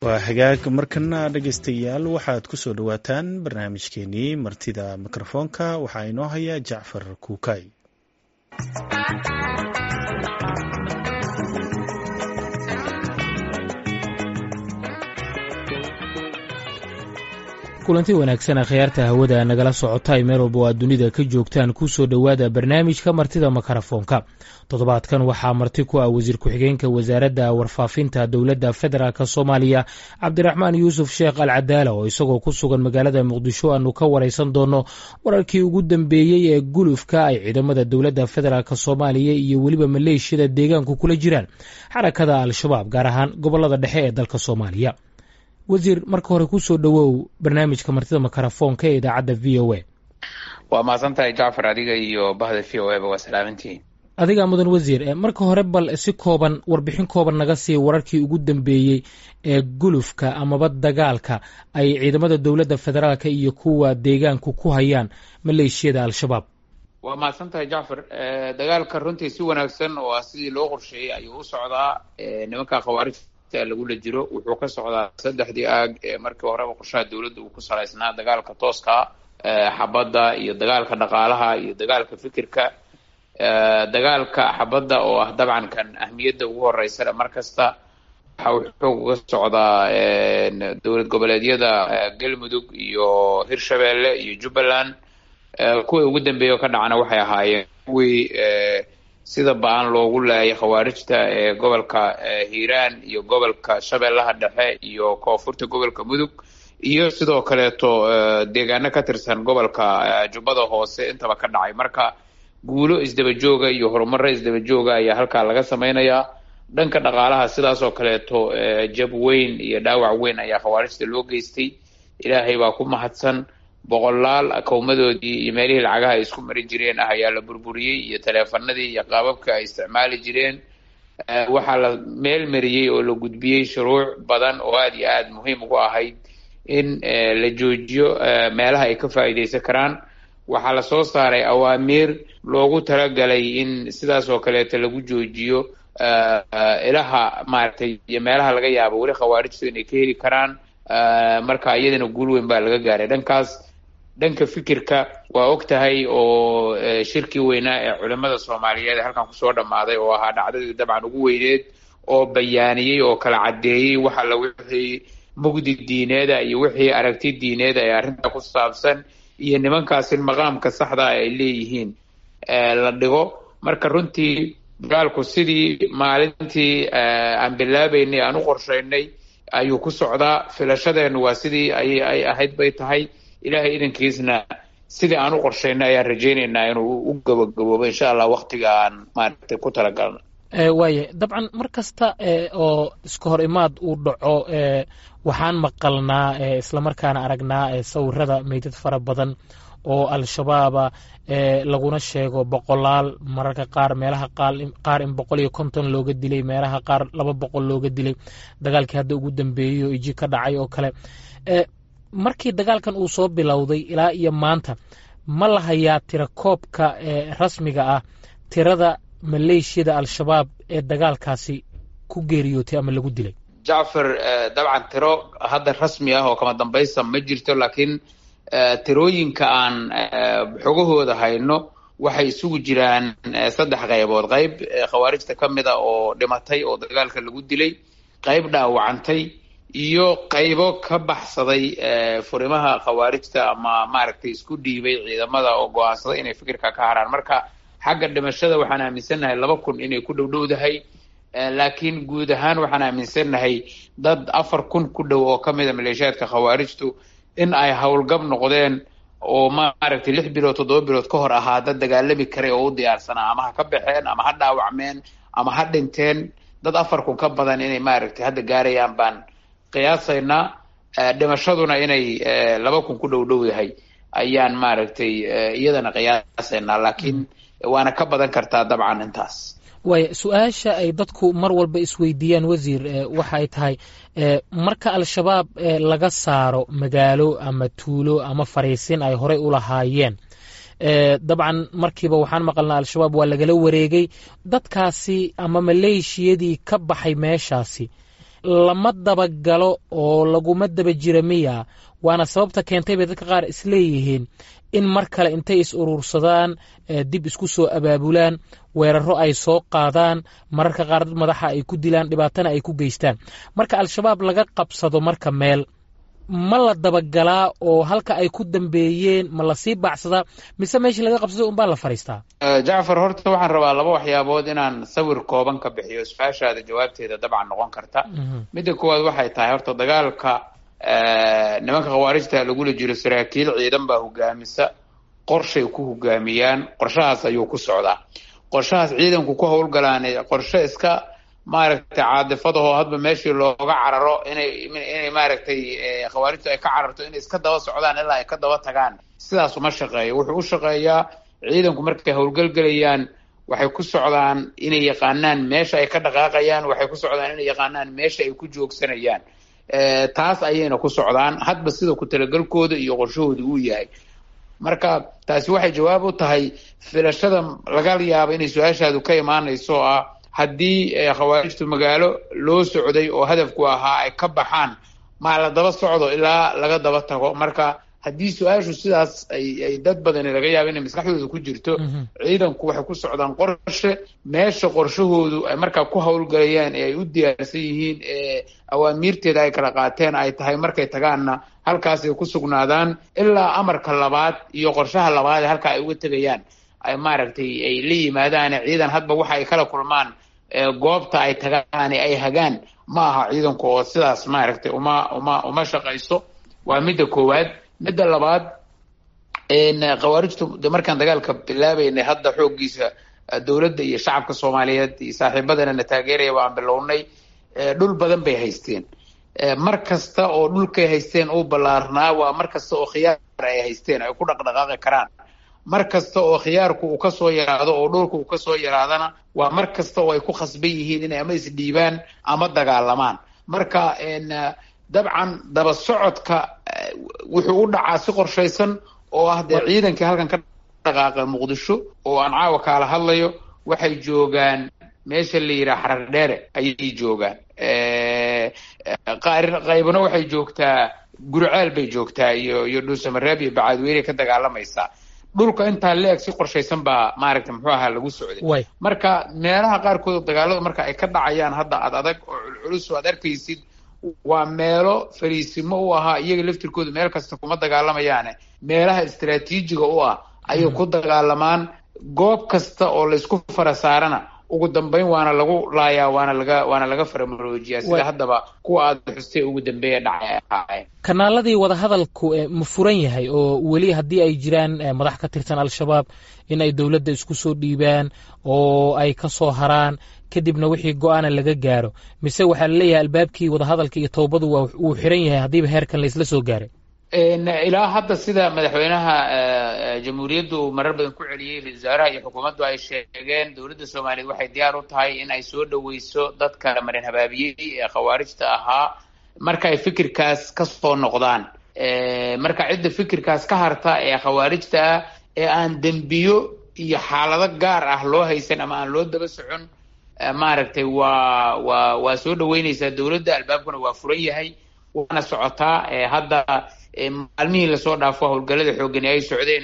waa hagaag markana dhegaystayaal waxaad ku soo dhowaataan barnaamijkeenii martida mikrofoonka waxaa inoo haya jacfar kuukay kulanti wanaagsan akhyaarta hawada nagala socota ay meel walba oo aad dunida ka joogtaan ku soo dhowaada barnaamijka martida makarafoonka toddobaadkan waxaa marti ku ah wasiir ku-xigeenka wasaaradda warfaafinta dowladda federaalk soomaaliya cabdiraxmaan yuusuf sheekh al cadaala oo isagoo ku sugan magaalada muqdisho aanu ka waraysan doono wararkii ugu dambeeyey ee gulufka ay ciidamada dowladda federaalk soomaaliya iyo weliba maleeshiyada deegaanku kula jiraan xarakada al-shabaab gaar ahaan gobolada dhexe ee dalka soomaaliya wasiir marka hore kusoo dhowow barnaamijka martida makarafoonka ee idaacadda v o a waa mahadsan tahay jacfar adiga iyo bahda v o a ba waa salaamantihiin adigaa mudan wasiir marka hore bal si kooban warbixin kooban naga sii wararkii ugu dambeeyey ee gulufka amaba dagaalka ay ciidamada dowladda federaalka iyo kuwa deegaanku ku hayaan maleeshiyada al-shabaab waa mahadsan tahay jacfar dagaalka runtii si wanaagsan oo ah sidii loo qorsheeyey ayuu u socdaa nimanka khawaarij lagula jiro wuxuu ka socdaa saddexdii aag ee markii horeba qorshaha dowladda uu ku salaysnaa dagaalka tooska xabadda iyo dagaalka dhaqaalaha iyo dagaalka fikirka dagaalka xabadda oo ah dabcan kan ahmiyadda ugu horeysana mar kasta waxa uu xoog uga socdaa dowlad goboleedyada galmudug iyo hirshabeelle iyo jubbaland kuwii ugu dambeeya oo ka dhacana waxay ahaayeen kuwii sida ba-an loogu laayay khawaarijta ee gobolka hiiraan iyo gobolka shabeellaha dhexe iyo koonfurta gobolka mudug iyo sidoo kaleeto deegaano ka tirsan gobolka jubbada hoose intaba ka dhacay marka guulo isdaba jooga iyo horumaro isdaba jooga ayaa halkaa laga samaynayaa dhanka dhaqaalaha sidaas oo kaleeto jab weyn iyo dhaawac weyn ayaa khawaarijta loo geystay ilaahay baa ku mahadsan boqolaal akowmadoodii iyo meelihii lacagaha ay isku mari jireen ah ayaa la burburiyey iyo taleefanadii iyo qaababka ay isticmaali jireen waxaa la meel mariyey oo la gudbiyey shuruuc badan oo aada iyo aada muhiim ugu ahayd in la joojiyo meelaha ay ka faa'iideysan karaan waxaa la soo saaray awaamiir loogu talagalay in sidaas oo kaleeto lagu joojiyo ilaha maaragtay iyo meelaha laga yaabo weli khawaarijtu inay ka heli karaan marka iyadana guul weyn baa laga gaaray dhankaas dhanka fikirka waa og tahay oo shirkii weynaa ee culimada soomaaliyeed ee halkan kusoo dhammaaday oo ahaa dhacdadii dabcan ugu weyneed oo bayaaniyey oo kala caddeeyey waxa la wixii mugdi diineeda iyo wixii aragti diineeda ee arrinta ku saabsan iyo nimankaasi maqaamka saxda ay leeyihiin la dhigo marka runtii dagaalku sidii maalintii aan bilaabeynay aan u qorsheynay ayuu ku socdaa filashadeenu waa sidii ay ay ahayd bay tahay ilaahay idankiisna sidii aan u qorsheynay ayaan rajaynaynaa inuu u gabagaboobo insha allah waktiga aan maaragtay ku talagalno waaya dabcan mar kasta oo iska hor imaad uu dhaco waxaan maqalnaa islamarkaana aragnaa sawirada meydad fara badan oo al-shabaaba laguna sheego boqolaal mararka qaar meelaha qaar in boqol iyo konton looga dilay meelaha qaar laba boqol looga dilay dagaalkii hadda ugu dambeeyey oo iji ka dhacay oo kale markii dagaalkan uu soo bilowday ilaa iyo maanta ma la hayaa tira koobka rasmiga ah tirada maleeshiyada al-shabaab ee dagaalkaasi ku geeriyootay ama lagu dilay jacfar dabcan tiro hadda rasmi ah oo kama dambaysa ma jirto laakiin tirooyinka aan xogahooda hayno waxay isugu jiraan saddex qaybood qayb khawaarijta ka mid a oo dhimatay oo dagaalka lagu dilay qayb dhaawacantay iyo qaybo ka baxsaday furimaha khawaarijta ama maaragtay isku dhiibay ciidamada oo go-aansaday inay fikirka ka haraan marka xagga dhimashada waxaan aaminsannahay laba kun inay ku dhowdhowdahay laakiin guud ahaan waxaan aaminsannahay dad afar kun ku dhow oo ka mida maleeshiyaadka khawaarijtu in ay howlgab noqdeen oo maaragtay lix bilood toddoba bilood ka hor ahaa dad dagaalami karay oo u diyaarsanaa ama ha ka baxeen ama ha dhaawacmeen ama ha dhinteen dad afar kun ka badan inay maaragtay hadda gaarayaan baan qiyaasaynaa dhimashaduna inay laba kun ku dhow dhow yahay ayaan maaragtay iyadana qiyaasaynaa laakiin waana ka badan kartaa dabcan intaas waaya su-aasha ay dadku mar walba isweydiiyaan wasiir waxa ay tahay marka al-shabaab laga saaro magaalo ama tuulo ama fariisin ay horey u lahaayeen dabcan markiiba waxaan maqalnaa al-shabaab waa lagala wareegay dadkaasi ama maleeshiyadii ka baxay meeshaasi lama dabagalo oo laguma daba jira miya waana sababta keentay bay dadka qaar isleeyihiin in mar kale intay is urursadaan dib isku soo abaabulaan weeraro ay soo qaadaan mararka qaar dad madaxa ay ku dilaan dhibaatana ay ku geystaan marka al-shabaab laga qabsado marka meel ma la dabagalaa oo halka ay ku dambeeyeen ma lasii baacsadaa mise meeshii laga qabsaday unbaa la fadhiistaa jacfar horta waxaan rabaa laba waxyaabood inaan sawir kooban ka bixiyo su-aashaada jawaabteeda dabcan noqon karta midda koowaad waxay tahay horta dagaalka nimanka khawaarijta lagula jiro saraakiil ciidan baa hogaamisa qorshay ku hogaamiyaan qorshahaas ayuu ku socdaa qorshahaas ciidanku ku howlgalaan qorshe iska maaragtay caadifadahoo hadba meeshii looga cararo inay inay maaragtay khawaarijtu ay ka cararto inay iska daba socdaan ilaa ay ka daba tagaan sidaas uma shaqeeyo wuxuu u shaqeeyaa ciidanku markay howlgelgelayaan waxay ku socdaan inay yaqaanaan meesha ay ka dhaqaaqayaan waxay ku socdaan inay yaqaanaan meesha ay ku joogsanayaan taas ayayna ku socdaan hadba sida ku talagelkooda iyo qorshahooda uu yahay marka taasi waxay jawaab u tahay filashada laga yaabo inay su-aashaadu ka imaanayso oo ah haddii khawaarijtu magaalo loo socday oo hadafku ahaa ay ka baxaan ma la daba socdo ilaa laga daba tago marka haddii su-aashu sidaas ay ay dad badani laga yaabo inay maskaxdooda ku jirto ciidanku waxay ku socdaan qorshe meesha qorshahoodu ay markaa ku howlgalayaan ee ay u diyaarsan yihiin ee awaamiirteeda ay kala qaateen ay tahay markay tagaanna halkaasay ku sugnaadaan ilaa amarka labaad iyo qorshaha labaad ee halkaa ay uga tegayaan ay maaragtay ay la yimaadaan ciidan hadba waxa ay kala kulmaan goobta ay tagaan ay hagaan ma aha ciidanku oo sidaas maaragtay uma uma uma shaqayso waa midda koowaad midda labaad khawaarijtu de markaan dagaalka bilaabeynay hadda xooggiisa dowladda iyo shacabka soomaaliyeed iyo saaxiibadana na taageeraya waan bilownay dhul badan bay haysteen mar kasta oo dhulkay haysteen uu ballaarnaa waa mar kasta oo khiyaar ay haysteen ay ku dhaqdhaqaaqi karaan mar kasta oo khiyaarku uu kasoo yaraado oo dhulka uu kasoo yaraadana waa mar kasta oo ay ku khasban yihiin inay ama isdhiibaan ama dagaalamaan marka dabcan daba socodka wuxuu u dhacaa si qorshaysan oo ah dee ciidankii halkan ka dhaqaaqa muqdisho oo aan caawa kaala hadlayo waxay joogaan meesha la yidhaha xarar dheere ayay joogaan qaybna waxay joogtaa gurceel bay joogtaa iyo iyo dhuusamareeb iyo bacaadweyne ka dagaalamaysaa dhulka intaa la-eg si qorshaysan baa maaragta muxuu ahaa lagu socday marka meelaha qaarkood dagaalada marka ay ka dhacayaan hadda ad adag oo culculus oo ad arkaysid waa meelo fariisimo u ahaa iyaga laftirkooda meel kasta kuma dagaalamayaane meelaha istraatiijiga u ah ayay ku dagaalamaan goob kasta oo laysku fara saarana ugu dambeyn waana lagu laayaa waana laga waana laga faramaroojiyaa sida haddaba kuwa aada xustay ugu dambeeya dhacay ahaayeen kanaaladii wadahadalku ma furan yahay oo weli haddii ay jiraan madax ka tirsan al-shabaab in ay dowladda isku soo dhiibaan oo ay ka soo haraan kadibna wixii go-aana laga gaaro mise waxaa laleeyahay albaabkii wadahadalka iyo towbadu waa wuu xiran yahay haddiiba heerkan laysla soo gaaray ilaa hadda sida madaxweynaha jamhuuriyaddu uu marar badan ku celiyey ra-isul wasaaraha iyo xukuumaddu ay sheegeen dowladda soomaaliyeed waxay diyaar u tahay in ay soo dhaweyso dadka marin habaabiyey ee khawaarijta ahaa marka ay fikirkaas ka soo noqdaan marka cidda fikirkaas ka harta ee khawaarijta ah ee aan dembiyo iyo xaalado gaar ah loo haysan ama aan loo daba socon maaragtay waa waa waa soo dhaweyneysaa dowladda albaabkuna waa furan yahay waana socotaa hadda maalmihii lasoo dhaafo howlgalada xoogani ay socdeen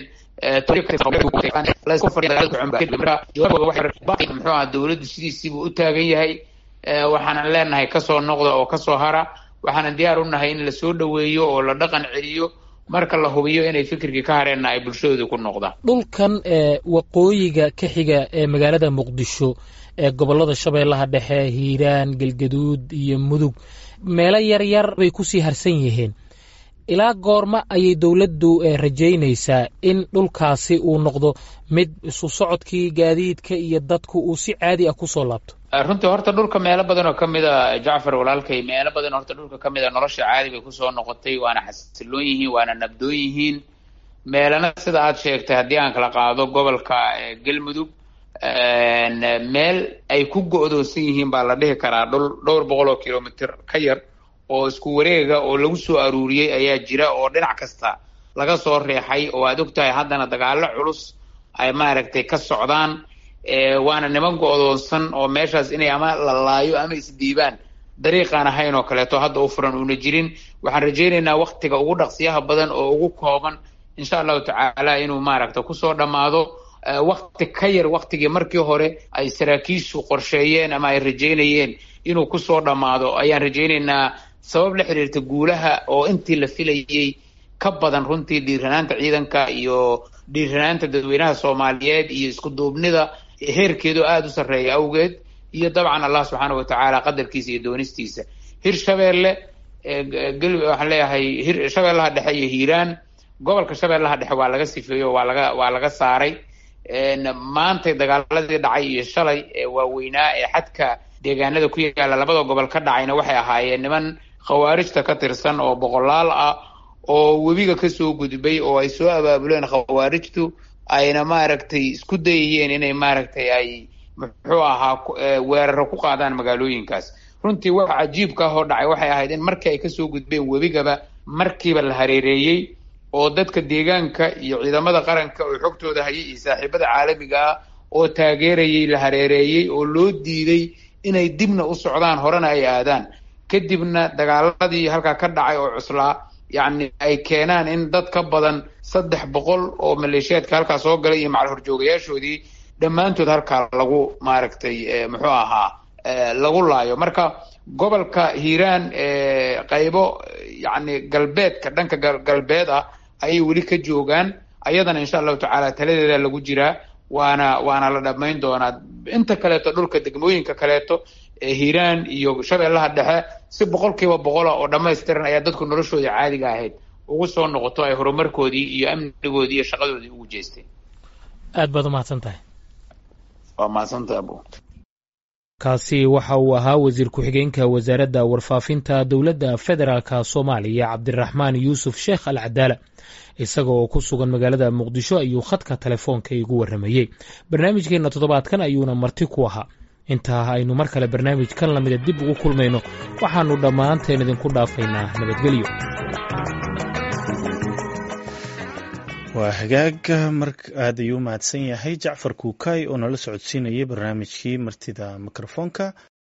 muxuu aha dowladdu sidiisiibuu u taagan yahay waxaanan leenahay kasoo noqda oo kasoo hara waxaanan diyaar u nahay in lasoo dhaweeyo oo la dhaqan celiyo marka la hubiyo inay fikirkii ka hareenna ay bulshadooda ku noqdaan dhulkan waqooyiga ka xiga ee magaalada muqdisho ee gobolada shabeellaha dhexe hiiraan galgaduud iyo mudug meelo yar yar bay kusii harsan yihiin ilaa goorma ayay dowladdu rajaynaysaa in dhulkaasi uu noqdo mid isu socodkii gaadiidka iyo dadku uu si caadi ah kusoo laabto runtii horta dhulka meelo badan oo kamid a jacfar walaalkay meelo badan horta dhulka kamid a nolosha caadi bay kusoo noqotay waana xasiloon yihiin waana nabdoon yihiin meelana sida aad sheegtay haddii aan kala qaado gobolka galmudug meel ay ku go-doonsan yihiin baa la dhihi karaa dhul dhowr boqol oo kilomitr ka yar oo isku wareega oo lagu soo aruuriyey ayaa jira oo dhinac kasta laga soo reexay oo aad ogtahay haddana dagaalo culus ay maaragtay ka socdaan waana niman go-doonsan oo meeshaas inay ama la laayo ama isdiibaan dariiqaan ahayn oo kaleeto hadda u furan uuna jirin waxaan rajaynaynaa waktiga ugu dhaqsiyaha badan oo ugu kooban insha allahu tacaala inuu maaragta kusoo dhammaado wakti ka yar waktigii markii hore ay saraakiishu qorsheeyeen ama ay rajaynayeen inuu kusoo dhammaado ayaan rajaynaynaa sabab la xiriirta guulaha oo intii la filayey ka badan runtii dhiiranaanta ciidanka iyo dhiiranaanta dadweynaha soomaaliyeed iyo isku duubnida heerkeedu aada u sarreeya awgeed iyo dabcan allah subxaana wa tacaala qadarkiisa iyo doonistiisa hirshabeelle waxaan leeyahay hir shabeellaha dhexe iyo hiiraan gobolka shabeellaha dhexe waa laga sifeeyo waa laga waa laga saaray maantay dagaaladii dhacay iyo shalay ee waaweynaa ee xadka deegaanada ku yaalla labada gobol ka dhacayna waxay ahaayeen niman khawaarijta ka tirsan oo boqolaal ah oo webiga kasoo gudbay oo ay soo abaabuleen khawaarijtu ayna maaragtay isku dayayeen inay maaragtay ay muxuu ahaa weeraro ku qaadaan magaalooyinkaas runtii waxa cajiibka ah oo dhacay waxay ahayd in markii ay kasoo gudbeen webigaba markiiba la hareereeyey oo dadka deegaanka iyo ciidamada qaranka oo xogtooda hayay iyo saaxiibada caalamiga ah oo taageerayay la hareereeyey oo loo diiday inay dibna u socdaan horena ay aadaan kadibna dagaaladii halkaa ka dhacay oo cuslaa yacni ay keenaan in dad ka badan saddex boqol oo maleeshiyaadka halkaa soo galay iyo macal horjoogayaashoodii dhammaantood halkaa lagu maaragtay muxuu ahaa lagu laayo marka gobolka hiiraan qaybo yacni galbeedka dhanka galbeed ah ayay weli ka joogaan ayadana insha allahu tacaala taladeeda lagu jiraa waana waana la dhamayn doonaa inta kaleeto dhulka degmooyinka kaleeto hiiraan iyo shabeellaha dhexe si boqol kiiba boqola oo dhamaystiran ayaa dadku noloshooda caadiga ahayd ugu soo noqoto ay horumarkoodii iyo amnigoodii iyo shaqadoodii ugu jeesteen aad baad umahadsan tahay waa mahadsantaha abu kaasi waxa uu ahaa wasiir ku-xigeenka wasaaradda warfaafinta dowladda federaalka soomaaliya cabdiraxmaan yuusuf sheekh al cadaala isaga oo ku sugan magaalada muqdisho ayuu khadka telefoonka igu warramayey barnaamijkeenna toddobaadkan ayuuna marti ku ahaa intaa aynu mar kale barnaamijkan lamida dib ugu kulmayno waxaannu dhammaanteen idinku dhaafaynaa nabadgelyo waa hagaag mar aad ayuu u mahadsan yahay jacfar kuukay oo nala socodsiinayay barnaamijkii martida mikrofoonka